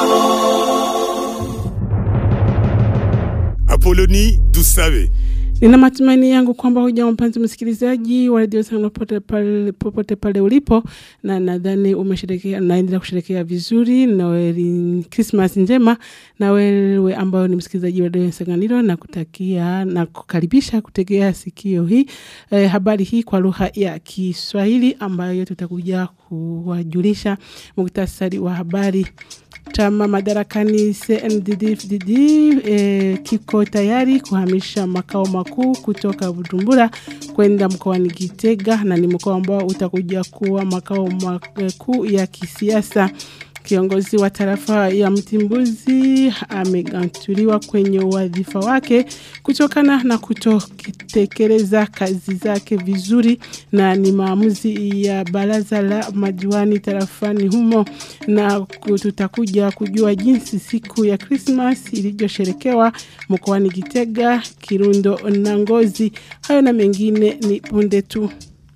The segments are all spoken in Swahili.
Apoloni Dusabe. Nina matumaini yangu kwamba hujambo mpenzi msikilizaji wa redio sana popote pale, popote pale ulipo, na nadhani umesherekea, naendelea kusherekea vizuri Noeli, Christmas njema na wewe ambayo ni msikilizaji wa redio Sanganiro, na kutakia na kukaribisha kutegea sikio hii eh, habari hii kwa lugha ya Kiswahili ambayo tutakuja kuwajulisha muktasari wa habari. Chama madarakani CNDD-FDD eh, kiko tayari kuhamisha makao makuu kutoka Bujumbura kwenda mkoani Gitega na ni mkoa ambao utakuja kuwa makao makuu ya kisiasa. Kiongozi wa tarafa ya Mtimbuzi amegantuliwa kwenye wadhifa wake kutokana na kutotekeleza kazi zake vizuri, na ni maamuzi ya baraza la madiwani tarafani humo, na tutakuja kujua jinsi siku ya Christmas ilivyosherekewa mkoani Gitega, Kirundo na Ngozi. Hayo na mengine ni punde tu.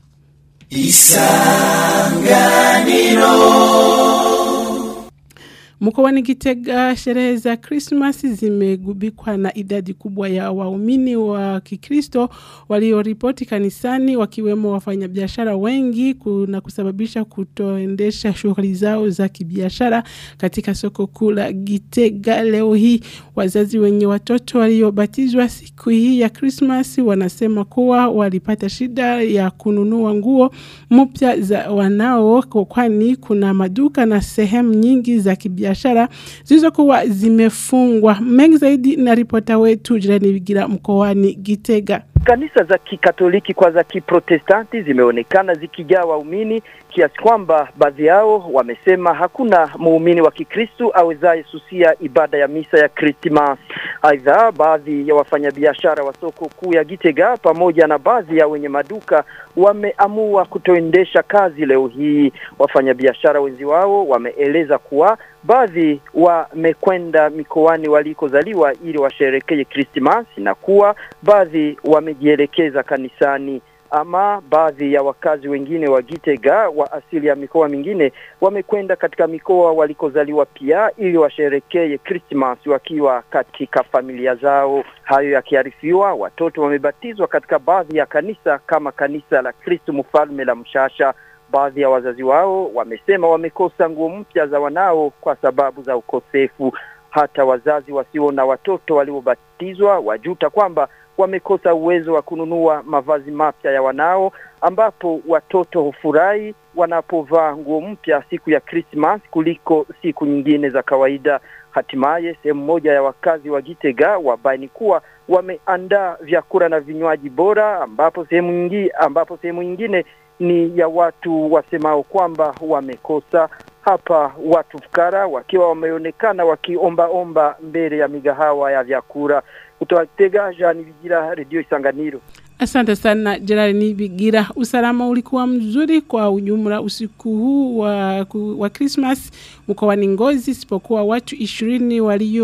Mkoani Gitega, sherehe za Krismas zimegubikwa na idadi kubwa ya waumini wa Kikristo walioripoti kanisani, wakiwemo wafanyabiashara wengi na kusababisha kutoendesha shughuli zao za kibiashara katika soko kuu la Gitega. Leo hii wazazi wenye watoto waliobatizwa siku hii ya Krismas wanasema kuwa walipata shida ya kununua nguo mpya za wanao, kwani kuna maduka na sehemu nyingi za kibiashara biashara zilizokuwa zimefungwa. Mengi zaidi na ripota wetu jirani Bigira mkoani Gitega. Kanisa za Kikatoliki kwa za Kiprotestanti zimeonekana zikijaa waumini kiasi kwamba baadhi yao wamesema hakuna muumini wa Kikristu awezaye susia ibada ya misa ya Krismasi. Aidha, baadhi ya wafanyabiashara wa soko kuu ya Gitega pamoja na baadhi ya wenye maduka wameamua kutoendesha kazi leo hii. Wafanyabiashara wenzi wao wameeleza kuwa baadhi wamekwenda mikoani walikozaliwa ili washerekee Krismasi na kuwa baadhi wamejielekeza kanisani ama baadhi ya wakazi wengine wa Gitega wa asili ya mikoa mingine wamekwenda katika mikoa walikozaliwa pia ili washerekee Christmas wakiwa katika familia zao. Hayo yakiarifiwa, watoto wamebatizwa katika baadhi ya kanisa kama kanisa la Kristo Mfalme la Mshasha. Baadhi ya wazazi wao wamesema wamekosa nguo mpya za wanao kwa sababu za ukosefu. Hata wazazi wasio na watoto waliobatizwa wajuta kwamba wamekosa uwezo wa kununua mavazi mapya ya wanao, ambapo watoto hufurahi wanapovaa nguo mpya siku ya Christmas kuliko siku nyingine za kawaida. Hatimaye sehemu moja ya wakazi wa Gitega wabaini kuwa wameandaa vyakula na vinywaji bora, ambapo sehemu nyingine, ambapo sehemu nyingine ni ya watu wasemao kwamba wamekosa hapa watu fukara wakiwa wameonekana wakiombaomba mbele ya migahawa ya vyakula. Kutoka Gitega, Jean Bigira, Redio Isanganiro. Asante sana Gerard Nibigira. Usalama ulikuwa mzuri kwa ujumla usiku huu wa, wa Christmas mkoani Ngozi, isipokuwa watu ishirini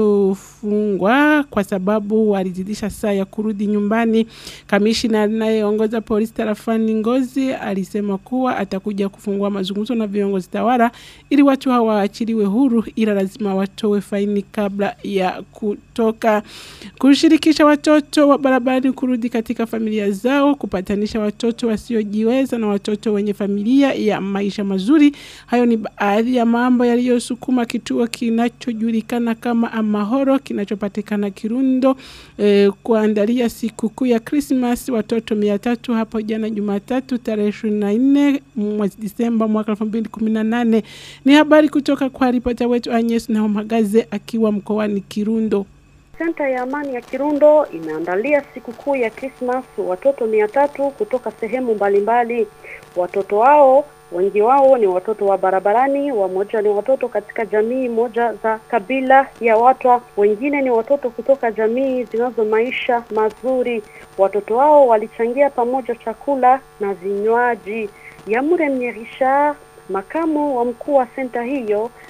waliofungwa kwa sababu walizidisha saa ya kurudi nyumbani. Kamishina anayeongoza polisi tarafani Ngozi alisema kuwa atakuja kufungua mazungumzo na viongozi tawala ili watu hawa waachiliwe huru, ila lazima watowe faini kabla ya kutoka. Kushirikisha watoto wa barabarani kurudi katika familia zao, kupatanisha watoto wasiojiweza na watoto wenye familia ya maisha mazuri. Hayo ni baadhi ya mambo yaliyosukuma kituo kinachojulikana kama Amahoro kinachopatikana Kirundo eh, kuandalia sikukuu ya Christmas watoto mia tatu hapo jana Jumatatu tarehe 24 mwezi Disemba mwaka 2018. Ni habari kutoka kwa ripota wetu Agnes Nahomagaze akiwa mkoani Kirundo. Senta ya Amani ya Kirundo imeandalia sikukuu ya Christmas watoto mia tatu kutoka sehemu mbalimbali. Watoto hao wengi wao ni watoto wa barabarani, wamoja ni watoto katika jamii moja za kabila ya Watwa, wengine ni watoto kutoka jamii zinazo maisha mazuri. Watoto hao walichangia pamoja chakula na vinywaji. Yamure Mnyerisha, makamu wa mkuu wa senta hiyo,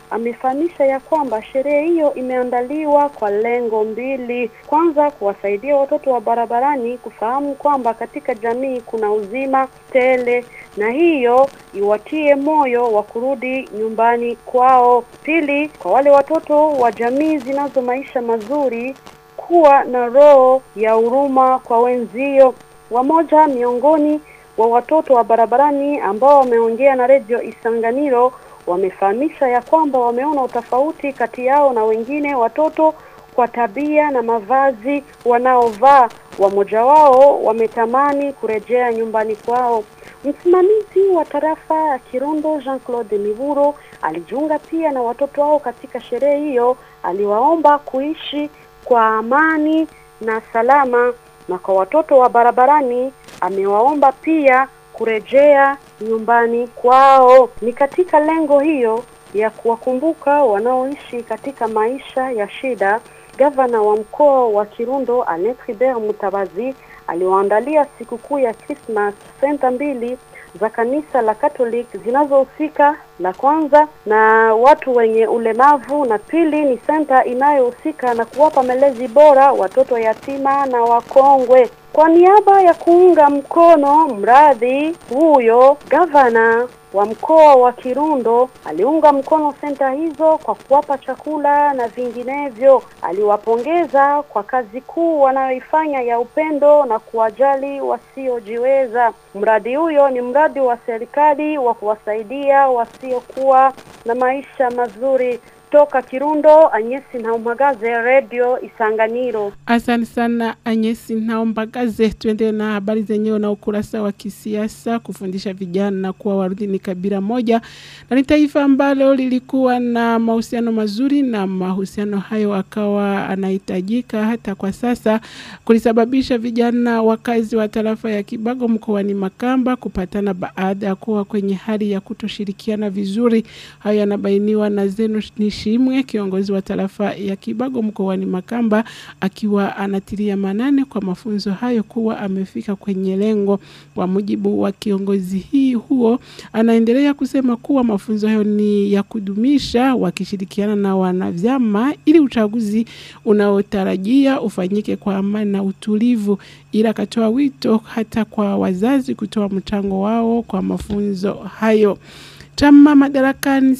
amefahamisha ya kwamba sherehe hiyo imeandaliwa kwa lengo mbili. Kwanza, kuwasaidia watoto wa barabarani kufahamu kwamba katika jamii kuna uzima tele na hiyo iwatie moyo wa kurudi nyumbani kwao. Pili, kwa wale watoto wa jamii zinazo maisha mazuri kuwa na roho ya huruma kwa wenzio. Wamoja miongoni wa watoto wa barabarani ambao wameongea na redio Isanganiro wamefahamisha ya kwamba wameona utofauti kati yao na wengine watoto kwa tabia na mavazi wanaovaa. Wamoja wao wametamani kurejea nyumbani kwao. Msimamizi wa tarafa ya Kirundo Jean-Claude Miburo alijiunga pia na watoto wao katika sherehe hiyo. Aliwaomba kuishi kwa amani na salama, na kwa watoto wa barabarani amewaomba pia kurejea nyumbani kwao. Ni katika lengo hiyo ya kuwakumbuka wanaoishi katika maisha ya shida, gavana wa mkoa wa Kirundo Alain Tribert Mutabazi aliwaandalia sikukuu ya Christmas senta mbili za kanisa la Catholic zinazohusika la kwanza na watu wenye ulemavu na pili ni senta inayohusika na kuwapa malezi bora watoto yatima na wakongwe. Kwa niaba ya kuunga mkono mradi huyo, gavana wa mkoa wa Kirundo aliunga mkono senta hizo kwa kuwapa chakula na vinginevyo. Aliwapongeza kwa kazi kuu wanayoifanya ya upendo na kuwajali wasiojiweza. Mradi huyo ni mradi wa serikali wa kuwasaidia wasiokuwa na maisha mazuri. Toka Kirundo, Anyesi Naumagaze, Radio Isanganiro. Asante sana Anyesi Naombagaze. Tuende na habari zenyewe na ukurasa wa kisiasa. Kufundisha vijana kuwa Warundi ni kabila moja na ni taifa ambalo lilikuwa na mahusiano mazuri, na mahusiano hayo akawa anahitajika hata kwa sasa, kulisababisha vijana wakazi wa tarafa ya Kibago mkoani Makamba kupatana baada ya kuwa kwenye hali ya kutoshirikiana vizuri. Hayo yanabainiwa na Zeno Nishimwe, kiongozi wa tarafa ya Kibago mkoani Makamba, akiwa anatilia manane kwa mafunzo hayo kuwa amefika kwenye lengo. Kwa mujibu wa kiongozi hii huo, anaendelea kusema kuwa mafunzo hayo ni ya kudumisha wakishirikiana na wanavyama ili uchaguzi unaotarajia ufanyike kwa amani na utulivu, ila akatoa wito hata kwa wazazi kutoa mchango wao kwa mafunzo hayo. Chama madarakani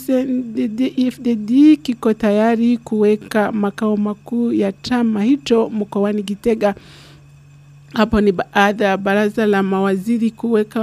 CNDD-FDD kiko tayari kuweka makao makuu ya chama hicho mkoani Gitega. Hapo ni baada ya baraza la mawaziri kuweka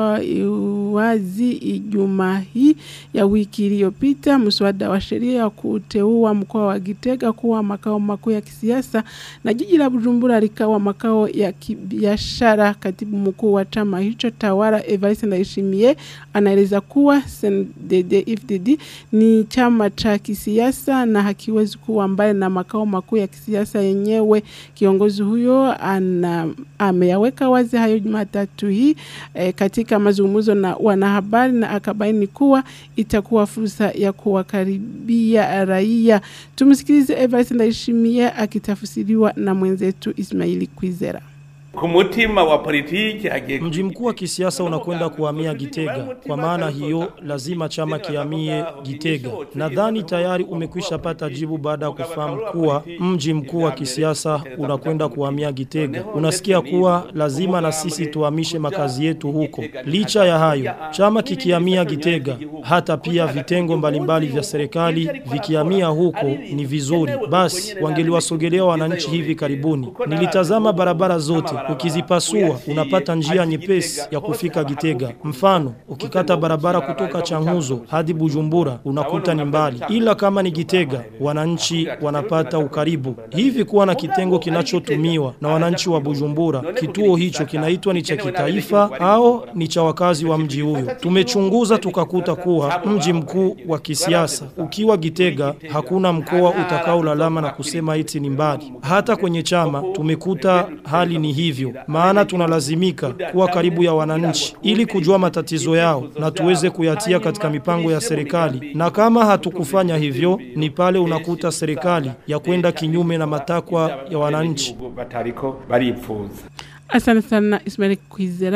wazi Ijumaa hii ya wiki iliyopita mswada wa sheria wa kuteua mkoa wa Gitega kuwa makao makuu ya kisiasa na jiji la Bujumbura likawa makao ya kibiashara. Katibu mkuu wa chama hicho tawala Evariste Ndayishimiye anaeleza kuwa CNDD-FDD ni chama cha kisiasa na hakiwezi kuwa mbali na makao makuu ya kisiasa yenyewe. Kiongozi huyo ana ameyaweka wazi hayo Jumatatu hii e, katika mazungumzo na wanahabari na akabaini kuwa itakuwa fursa ya kuwakaribia raia. Tumsikilize Evariste Ndayishimiye akitafsiriwa na mwenzetu Ismaili Kwizera. Kumutima wa politiki agiye Mji mkuu wa kisiasa unakwenda kuhamia Gitega. Kwa maana hiyo, lazima chama kihamie Gitega. Nadhani tayari umekwisha pata jibu baada ya kufahamu kuwa mji mkuu wa kisiasa unakwenda kuhamia Gitega. Unasikia kuwa lazima na sisi tuhamishe makazi yetu huko. Licha ya hayo, chama kikihamia Gitega, hata pia vitengo mbalimbali vya serikali vikihamia huko ni vizuri. Basi wangeliwasogelea wananchi hivi karibuni. Nilitazama barabara zote ukizipasua unapata njia nyepesi ya kufika Gitega. Mfano, ukikata barabara kutoka Changuzo hadi Bujumbura unakuta ni mbali, ila kama ni Gitega wananchi wanapata ukaribu. Hivi kuwa na kitengo kinachotumiwa na wananchi wa Bujumbura, kituo hicho kinaitwa ni cha kitaifa au ni cha wakazi wa mji huyo? Tumechunguza tukakuta kuwa mji mkuu wa kisiasa ukiwa Gitega, hakuna mkoa utakaolalama na kusema eti ni mbali. Hata kwenye chama tumekuta hali ni hivyo, maana tunalazimika kuwa karibu ya wananchi ili kujua matatizo yao na tuweze kuyatia katika mipango ya serikali, na kama hatukufanya hivyo, ni pale unakuta serikali ya kwenda kinyume na matakwa ya wananchi. batariko baripfuza Asante sana Ismail Kwizera.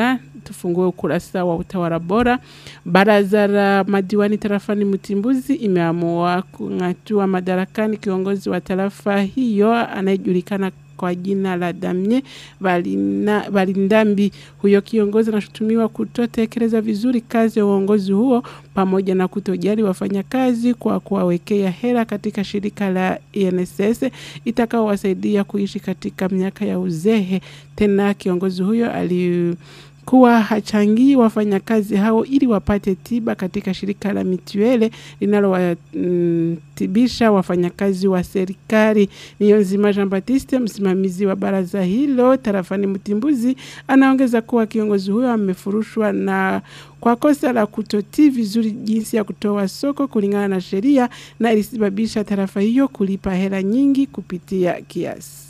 tufungue ukurasa wa utawala bora. Baraza la madiwani tarafani Mtimbuzi imeamua kung'atua madarakani kiongozi wa tarafa hiyo anayejulikana kwa jina la Damye Balina- Balindambi. Huyo kiongozi anashutumiwa kutotekeleza vizuri kazi ya uongozi huo pamoja na kutojali wafanyakazi kwa kuwawekea hela katika shirika la INSS itakaowasaidia kuishi katika miaka ya uzehe. Tena kiongozi huyo ali kuwa hachangii wafanyakazi hao ili wapate tiba katika shirika la mituele linalowatibisha wafanyakazi wa serikali. Niyonzima Jean Baptiste, msimamizi wa baraza hilo tarafani Mtimbuzi, anaongeza kuwa kiongozi huyo amefurushwa na kwa kosa la kutotii vizuri jinsi ya kutoa soko kulingana na sheria na ilisababisha tarafa hiyo kulipa hela nyingi kupitia kiasi.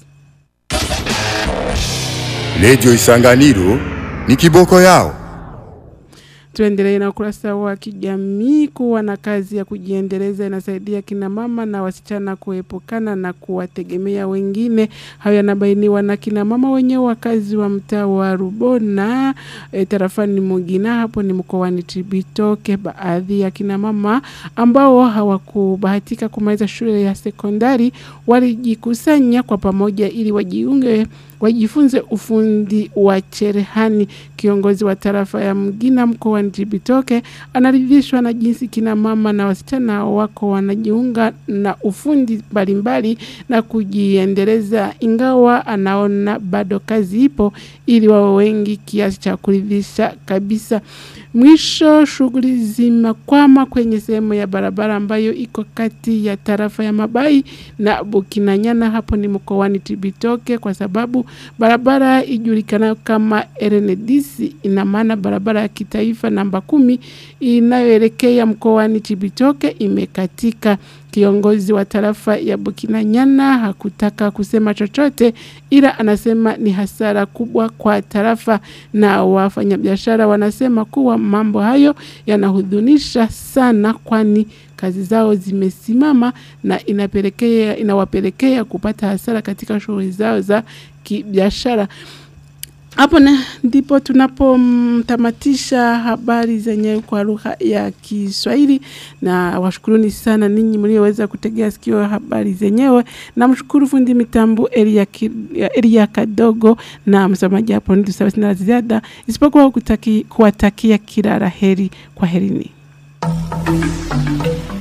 Redio Isanganiro ni kiboko yao. Tuendelee na ukurasa wa kijamii. Kuwa na kazi ya kujiendeleza inasaidia kina mama na wasichana kuepukana na kuwategemea wengine. Hayo yanabainiwa na kina mama wenyewe wakazi wa mtaa wa Rubona e, tarafani Mugina, hapo ni mkoani Cibitoke. Baadhi ya kina mama ambao hawakubahatika kumaliza shule ya sekondari walijikusanya kwa pamoja ili wajiunge wajifunze ufundi wa cherehani. Kiongozi wa tarafa ya Mgina mkoani Cibitoke anaridhishwa na jinsi kina mama na wasichana wako wanajiunga na ufundi mbalimbali na kujiendeleza, ingawa anaona bado kazi ipo ili wawe wengi kiasi cha kuridhisha kabisa. Mwisho, shughuli zimekwama kwenye sehemu ya barabara ambayo iko kati ya tarafa ya Mabai na Bukinanyana, hapo ni mkoani Cibitoke, kwa sababu barabara ijulikanayo kama RN10 ina maana barabara ya kitaifa namba kumi inayoelekea mkoani Cibitoke imekatika. Kiongozi wa tarafa ya Bukinanyana hakutaka kusema chochote, ila anasema ni hasara kubwa kwa tarafa, na wafanyabiashara wanasema kuwa mambo hayo yanahudhunisha sana, kwani kazi zao zimesimama na inapelekea inawapelekea kupata hasara katika shughuli zao za kibiashara. Hapo na ndipo tunapomtamatisha habari zenye kwa lugha ya Kiswahili, na washukuruni sana ninyi mlioweza kutegea sikio habari zenyewe. Namshukuru fundi mitambo Elia, Ki- Elia Kadogo na msamaji hapo ndio sina la ziada isipokuwa kutaki, kuwatakia kila la heri. Kwa herini.